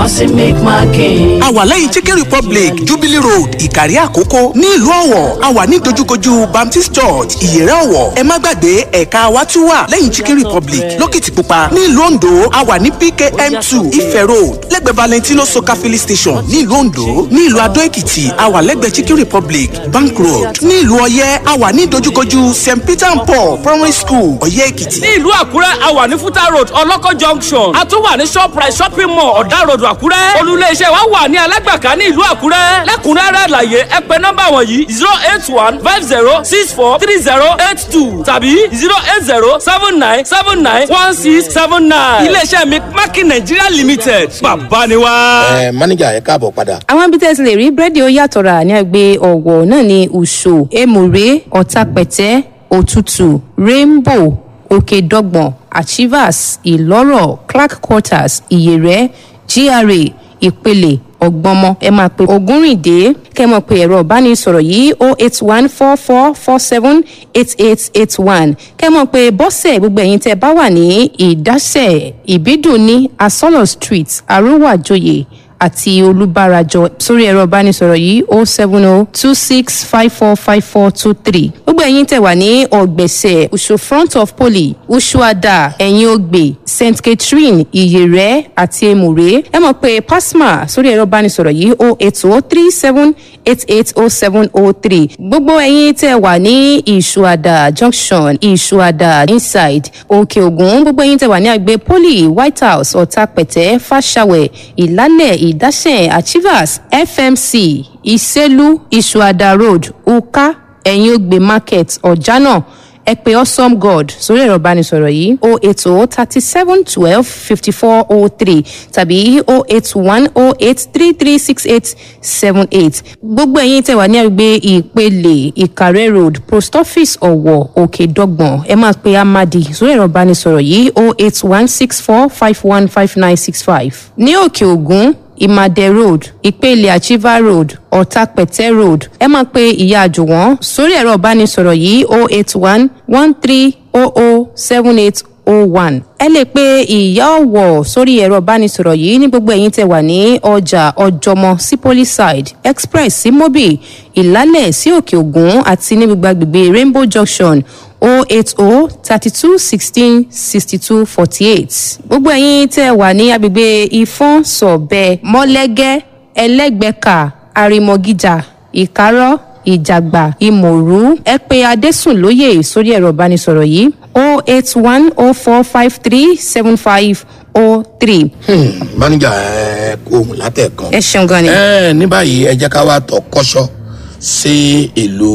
fancy milk market. a wà lẹ́yìn chicken republic jubilee road ìkàrí àkókò ní ìlú ọ̀wọ̀ a wà ní dojúkojú baptist church ìyẹ̀rẹ̀ ọ̀wọ̀ ẹ má gbàgbé ẹ̀ka wa tún wà lẹ́yìn chicken republic lókìtìpupa ní ìlú ondo a wà ní pkm two ife road lẹ́gbẹ̀ẹ́ valentino soka filling station ní ìlú ondo ní ìlú adó èkìtì a wà lẹ́gbẹ̀ẹ́ chicken republic bank road ní ìlú ọ̀yẹ́ a wà ní dojúkojú st peter and paul primary school ọ̀yẹ́ èkìtì. ní ìlú àkúrẹ́ a wà ní fúta road ọlọ́kọ̀ junction a tún wà ní shoprite shopping mall ọ̀dà road àkúrẹ́ olùléeṣẹ́ wa wà ní alágbàká ní ìlú àkúrẹ́ lẹ́kùnrẹ́rẹ́ àlàyé ẹ pè nọ́mbà wọ̀nyí zero eight one five zero six four three zero eight two tàbí zero eight zero seven nine seven nine one six seven nine iléeṣẹ́ mi mákì nàìjíríà limited bàbá ni wá. ẹ mánéjà ẹ káàbọ̀ padà. àwọn ibi tẹ́ ẹ ti lè rí búrẹ́dì ó yàtọ̀ rà ní àgbẹ̀ ọ̀wọ̀ náà ní ùṣò èmùrè ọ̀tàpẹ̀tẹ́ òtútù rainbow òkè dọ́gbọ̀n achievers ìlọ́rọ̀ clark quarters ìyẹ̀rẹ̀ gra ìpele ọgbọmọ ẹ máa pe ogúnrìndé kẹ mọ pé ẹ̀rọ ìbánisọ̀rọ̀ yìí o eight one four four four seven eight eight eight one kẹ mọ pé bọ́sẹ̀ gbogbo ẹ̀yin tẹ bá wà ní ìdásẹ̀ ìbídùn ní asọ́lọ̀ street arúwàjòyè àti olùbárajọ sórí ẹ̀rọ ìbánisọ̀rọ̀ yìí o seven o two six five four five four two three gbogbo ẹ̀yin tẹ̀ wà ní ọ̀gbẹ̀sẹ̀ usu front of poly usuada ẹ̀yìn ògbè st catherine ìyẹ̀rẹ̀ àti emure ẹ mọ̀ pé pasma sórí ẹ̀rọ ìbánisọ̀rọ̀ yìí o eight o three seven eight eight o seven o three gbogbo ẹ̀yin tẹ̀ wà ní ìṣuada junction ìṣuada inside òkè ògùn gbogbo ẹ̀yin tẹ̀ wà ní àgbẹ̀ poly white house ọ̀tàpẹ̀tẹ̀ fàṣàwẹ̀ ìlálẹ̀ ìdásẹ̀ achievers fmc ìsẹ́lú ìṣuada road uka ẹ̀yìn ògbè market ọ̀jánà ẹ pé awesome god sórí ẹ̀rọ ìbánisọ̀rọ̀ yìí o eight o thirty seven twelve fifty four o three tàbí o eight one o eight three three six eight seven eight gbogbo ẹ̀yin tẹ̀ wá ní àgbègbè ìpele ìkàrẹ́ road post office ọ̀wọ̀ òkè dọ́gbọ̀n ẹ máa pe amadi sórí ẹ̀rọ ìbánisọ̀rọ̀ yìí o eight one six four five one five nine six five ní òkè ògún ìmàdẹ road ìpele achiever road ọ̀tàpẹ̀tẹ̀ road ẹ máa pe ìyá àjùwọ̀n sórí ẹ̀rọ ìbánisọ̀rọ̀ yìí o eight one one three o o seven eight o one ẹ lè pe ìyá ọ̀wọ̀ sórí ẹ̀rọ ìbánisọ̀rọ̀ yìí ní gbogbo ẹ̀yìn tẹ̀ wà ní ọjà ọjọ́mọ sí polyside express sí mobi ìlálẹ̀ sí òkè ògùn àti ní gbogbo agbègbè rainbow junction o eight o thirty two sixteen sixty two forty eight gbogbo ẹ̀yin tẹ́ wà ní agbègbè ìfọ́n sọ̀bẹ mọ́lẹ́gẹ́ ẹlẹ́gbẹ̀ka àrìmọ̀gíjà ìkárọ̀ ìjàgbà ìmọ̀rú ẹ pé adésùnlóye sórí ẹ̀rọ ìbánisọ̀rọ̀ yìí o eight one o four five three seven five o three. mánéjà ẹ kó ohun látẹ̀kan. ẹ ṣeun gan ni. ẹ ní báyìí ẹ jẹ́ ká wá tọ́ kọ́ṣọ́ sí ìlú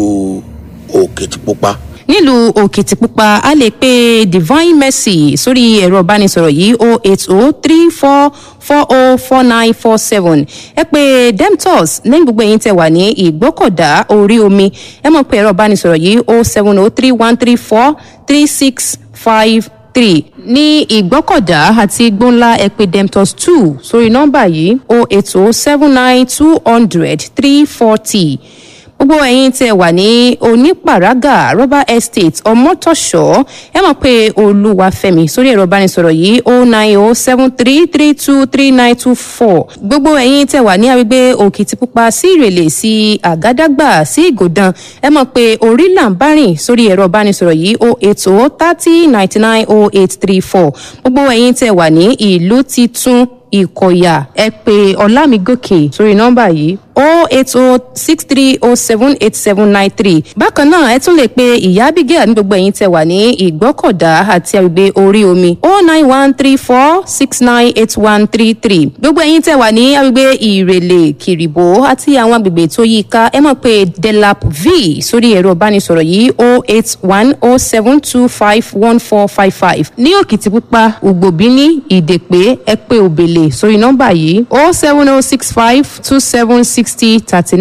òkìtìpupa nílùú òkìtìpupa a lè pe divine mercy sórí ẹ̀rọ ìbánisọ̀rọ̀ yìí o eight o three four four o four nine four seven ẹ pé demtos lẹ́yìn gbogbo ẹ̀yin tẹ̀ wà ní ìgbọ́kọ̀dá orí omi ẹ mọ̀ pé ẹ̀rọ ìbánisọ̀rọ̀ yìí o seven o three one three four three six five three ní ìgbọ́kọ̀dá àti gbóńlá ẹ̀pẹ́ demtos two sórí nọ́mbà yìí o eight o seven nine two hundred three forty gbogbo ẹ̀yin tẹ wà ní onípàrágà rubber estate ọmọtọ̀ṣọ́ ẹ mọ̀ pé olúwàfẹ́mi sórí ẹ̀rọ ìbánisọ̀rọ̀ yìí o nine o seven three three two three nine two four gbogbo ẹ̀yin tẹ wà ní agbègbè òkìtìpupa sí ìrèlè sí àgádágbà sí ìgòdàn ẹ mọ̀ pé orí làǹbárìn sórí ẹ̀rọ ìbánisọ̀rọ̀ yìí o eight o thirty ninety nine o eight three four gbogbo ẹ̀yin tẹ wà ní ìlú titun ìkọ̀yà ẹ pé ọ̀làmígòkè sórí nọ́mbà yìí o eight o six three o seven eight seven nine three bákan náà ẹ tún lè pe ìyá abigail ní gbogbo ẹ̀yin tẹ wà ní ìgbọ́kọ̀dá àti àgbègbè orí omi o nine one three four six nine eight one three three gbogbo ẹ̀yin tẹ wà ní àgbègbè ìrèlè kìrìbó àti àwọn àgbègbè tó yí i ká ẹ mọ̀ pé delap v sórí ẹ̀rọ ìbánisọ̀rọ̀ yìí o eight one o seven two five one four five five ní òkìtìpupa ògbòbíní ìdèpé ẹ pé òbèlè sórí nọ́mbà yìí o seven o six five two seven sixty thirty